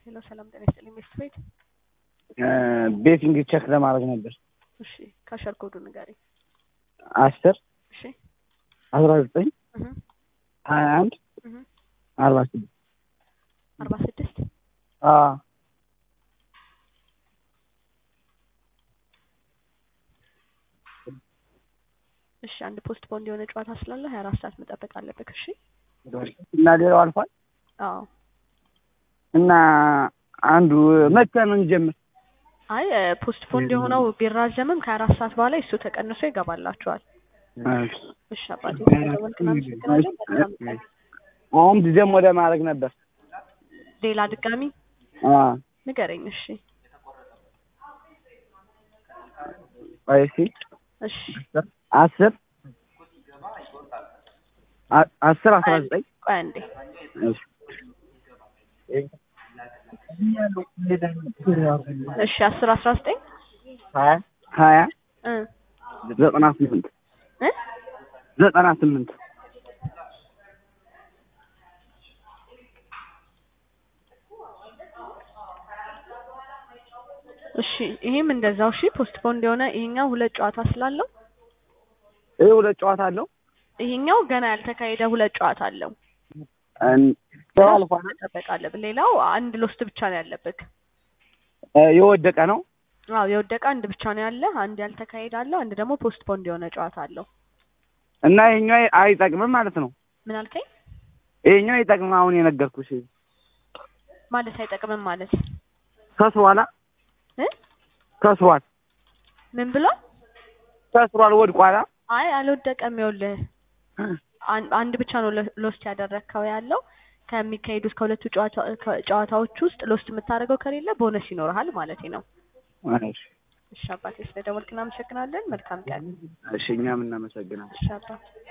ሄሎ ሰላም ጤና ይስጥልኝ ሚስት ቤት ቤቲንግ ቼክ ለማድረግ ነበር። እሺ ካሸር ኮዱ ንገሪኝ አስር እሺ አስራ ዘጠኝ እህ ሀያ አንድ እህ አርባ ስድስት አርባ ስድስት እሺ አንድ ፖስት ፖንድ የሆነ ጨዋታ ስላለ ሀያ አራት ሰዓት መጠበቅ አለብህ እሺ እና ሌላው አልፏል አዎ እና አንዱ መቼ ነው እንጀምር? አይ ፖስት ፖንድ የሆነው ቢራዘምም ከሀያ አራት ሰዓት በኋላ እሱ ተቀንሶ ይገባላችኋል እሺ አባቴ ስለደወልክ እናመሰግናለን መልካም ቀን አሁን ደግሞ ለማድረግ ነበር። ሌላ ድጋሚ አ ንገረኝ እሺ ቆይ እስኪ እሺ አስር አ- አስር አስራ ዘጠኝ ቆይ አንዴ እሺ እሺ አስር አስራ ዘጠኝ ሀያ እ ዘጠና ስምንት እ ዘጠና ስምንት እሺ ይሄም እንደዛው እሺ ፖስት ፖንድ የሆነ ይሄኛው ሁለት ጨዋታ ስላለው ይህ ሁለት ጨዋታ አለው። ይሄኛው ገና ያልተካሄደ ሁለት ጨዋታ አለው እን- አልፏል። መጠበቅ አለብን ሌላው አንድ ሎስት ብቻ ነው ያለብህ እ የወደቀ ነው። አዎ የወደቀ አንድ ብቻ ነው ያለ አንድ ያልተካሄደ አለው አንድ ደግሞ ፖስት ፖንድ የሆነ ጨዋታ አለው እና ይሄኛው አይጠቅምም ማለት ነው። ምን አልከኝ ይሄኛው አይጠቅምም። አሁን የነገርኩሽ ማለት አይጠቅምም ማለት ከስሯላ እ ከስሯል ምን ብሏል ከስሯል ወድቋላ። አይ አልወደቀም ይኸውልህ አን- አንድ ብቻ ነው ሎ- ሎስት ያደረግከው ያለው ከሚካሄዱት ከሁለቱ ጨዋታ- ከ- ጨዋታዎች ውስጥ ሎስት የምታደርገው ከሌለ ቦነስ ይኖርሃል ማለት ነው እሺ እሺ አባቴ ስለደወልክ እናመሰግናለን መልካም ቀን እሺ፣ እኛም እናመሰግናለን። እሺ አባት